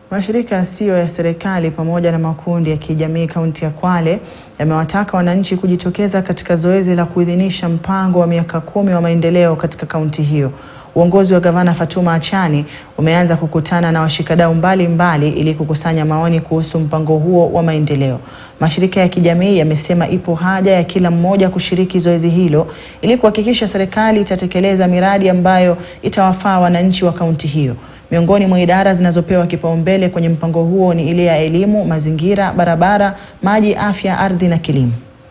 Mashirika yasiyo ya serikali pamoja na makundi ya kijamii kaunti ya Kwale yamewataka wananchi kujitokeza katika zoezi la kuidhinisha mpango wa miaka kumi wa maendeleo katika kaunti hiyo. Uongozi wa Gavana Fatuma Achani umeanza kukutana na washikadau mbalimbali ili kukusanya maoni kuhusu mpango huo wa maendeleo. Mashirika ya kijamii yamesema ipo haja ya kila mmoja kushiriki zoezi hilo ili kuhakikisha serikali itatekeleza miradi ambayo itawafaa wananchi wa kaunti hiyo. Miongoni mwa idara zinazopewa kipaumbele kwenye mpango huo ni ile ya elimu, mazingira, barabara, maji, afya, ardhi na kilimo.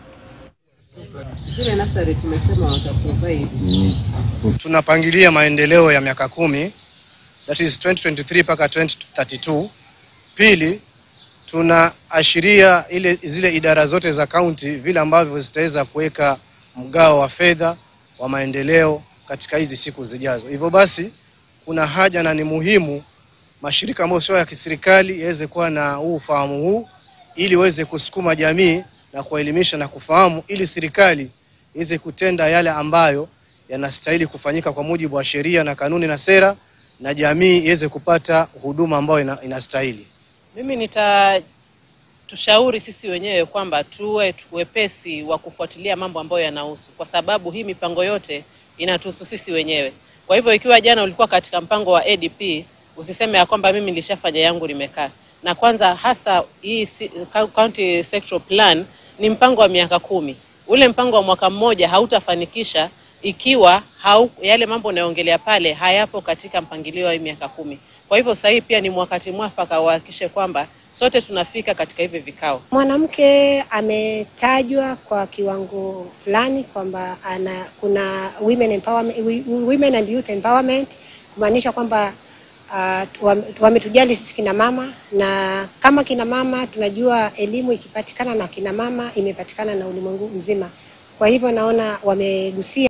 Zile nasari tumesema wataprovide. Tunapangilia maendeleo ya miaka kumi that is 2023 mpaka 2032. Pili, tunaashiria ile zile idara zote za kaunti vile ambavyo zitaweza kuweka mgao wa fedha wa maendeleo katika hizi siku zijazo. Hivyo basi kuna haja na ni muhimu mashirika ambayo sio ya kiserikali yaweze kuwa na huu ufahamu huu ili iweze kusukuma jamii na kuwaelimisha na kufahamu ili serikali iweze kutenda yale ambayo yanastahili kufanyika kwa mujibu wa sheria na kanuni na sera na jamii iweze kupata huduma ambayo ina, inastahili. Mimi nita tushauri sisi wenyewe kwamba tuwe wepesi wa kufuatilia mambo ambayo yanahusu, kwa sababu hii mipango yote inatuhusu sisi wenyewe. Kwa hivyo ikiwa jana ulikuwa katika mpango wa ADP, usiseme ya kwamba mimi nilishafanya yangu nimekaa. Na kwanza hasa hii si- county sectoral plan ni mpango wa miaka kumi. Ule mpango wa mwaka mmoja hautafanikisha ikiwa hau, yale mambo unayoongelea pale hayapo katika mpangilio wa hii miaka kumi. Kwa hivyo sasa hii pia ni wakati mwafaka uhakikishe kwamba sote tunafika katika hivi vikao. Mwanamke ametajwa kwa kiwango fulani kwamba ana kuna women empowerment, women and youth empowerment kumaanisha kwamba uh, wametujali sisi kina mama, na kama kina mama tunajua elimu ikipatikana na kina mama imepatikana na ulimwengu mzima. Kwa hivyo naona wamegusia